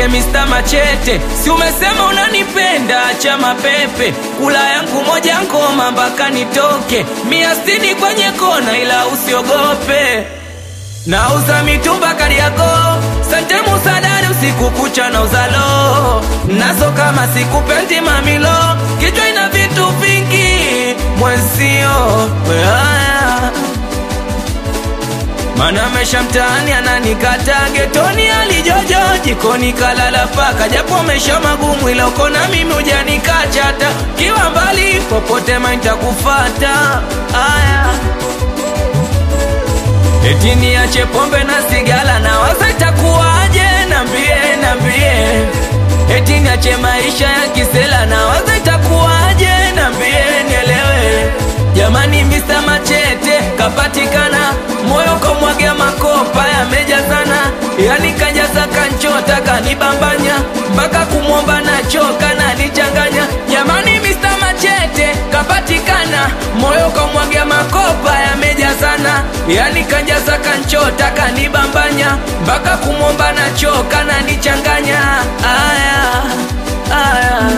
niite Mr. Machete, si umesema unanipenda, acha mapepe, kula yangu moja ngoma mpaka nitoke, mia sitini kwenye kona, ila usiogope. Nauza mitumba Kariakoo, sante musadari usiku kucha na uzalo nazo kama sikupendi mamilo, kichwa ina vitu vingi mwenzio weaya mana mesha mtaani ananikata getoni alijojo jikoni kalala paka japo mesha magumu ila uko na mimi ujanikachata kiwa mbali popote maintakufata aya eti niache pombe na sigala na waza itakuwaje nambie nambie eti niache maisha ya kisela na waza itakuwaje nambie nielewe jamani Mr. Machete kapatikana moyo komwagia makopa yamejazana yani kajaza kanchota kanibambanya mpaka kumwomba nachoka na nichanganya jamani Mr. Machete kapatikana moyo komwagia makopa yamejazana yani kajaza kanchota kanibambanya mpaka kumwomba nachoka na nichanganya aya aya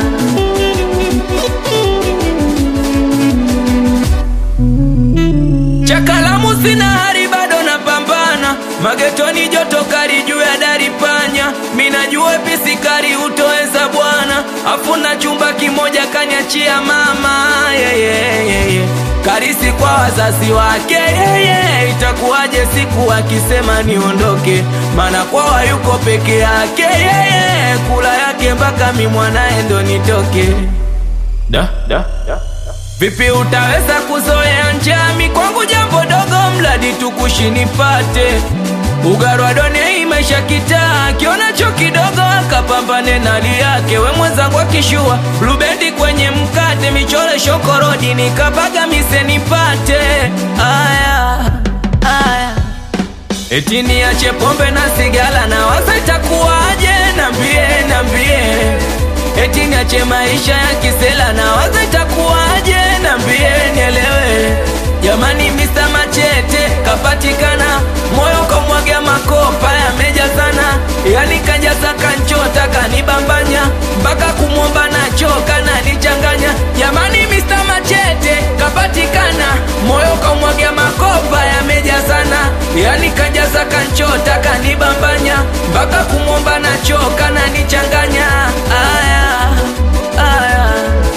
Chakalamu sina hari bado napambana magetoni joto kali juu ya dari panya minajua pisikari utoweza bwana afuna chumba kimoja kaniachia mama yeah, yeah, yeah, yeah. karisi kwa wazazi wake yeah, yeah. itakuwaje siku akisema niondoke maana kwawa yuko peke yake yeah, yeah. kula yake mpaka mi mwanaye ndo nitoke da, da, da. Vipi utaweza kuzoea njami kwangu jambo dogo mradi tukushi nipate ugarwa done maisha kitaa kionacho kidogo akapambane na hali yake we mwenzangu akishua blubendi kwenye mkate michore shokorodi nikapaga mise nipate aya aya eti niache pombe na sigala na waza itakuwaje nambie nambie eti niache maisha ya kisela na waza itakuwaje nambie nielewe jamani Mr. Machete kapatikana moyo komwaga makopa yamejazana yani kajaza kanchota kanibambanya mpaka kumwomba nachoka na nichanganya jamani Mr. Machete kapatikana moyo komwaga makopa yamejazana yani kajaza kanchota kanibambanya mpaka kumwomba nachoka na nichanganya aya aya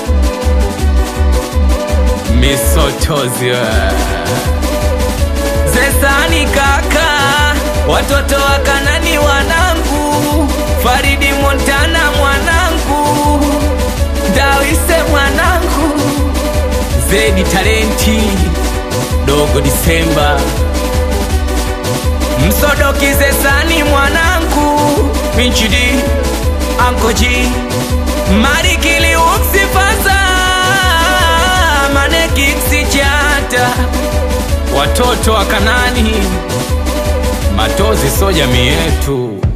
misotozi zesani kaka watoto wa kanani wanangu faridi montana mwanangu dawise mwanangu zedi talenti dogo disemba msodoki zesani mwanangu pinchidi ankoji marikili umsifaza manekiksi chata watoto wa kanani matozi so jamii yetu